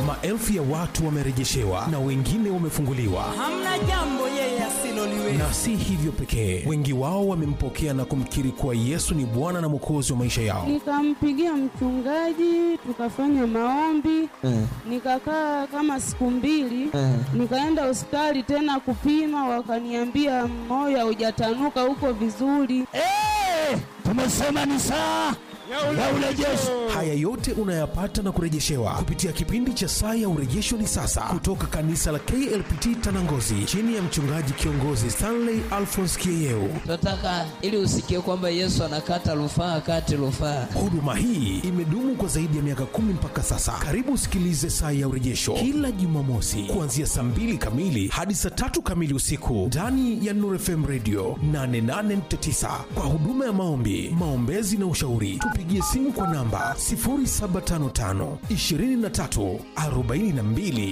maelfu ya watu wamerejeshewa na wengine wamefunguliwa. hamna jambo yeye asiloliweza. Na si hivyo pekee, wengi wao wamempokea na kumkiri kuwa Yesu ni Bwana na Mwokozi wa maisha yao. Nikampigia mchungaji, tukafanya maombi, nikakaa kama siku mbili, nikaenda hospitali tena kupima, wakaniambia moyo haujatanuka, uko vizuri. Tumesema ni saa ya urejesho. Haya yote unayapata na kurejeshewa kupitia kipindi cha Saa ya Urejesho ni sasa, kutoka kanisa la KLPT Tanangozi, chini ya mchungaji kiongozi Stanley Alphonse Kieyeu. Tunataka ili usikie kwamba Yesu anakata rufaa kati rufaa. Huduma hii imedumu kwa zaidi ya miaka kumi mpaka sasa. Karibu usikilize Saa ya Urejesho kila Jumamosi kuanzia saa mbili kamili hadi saa tatu kamili usiku ndani ya Nuru FM Radio 88.9 kwa huduma ya maombi, maombezi na ushauri. Tupigie simu kwa namba 0755 23 42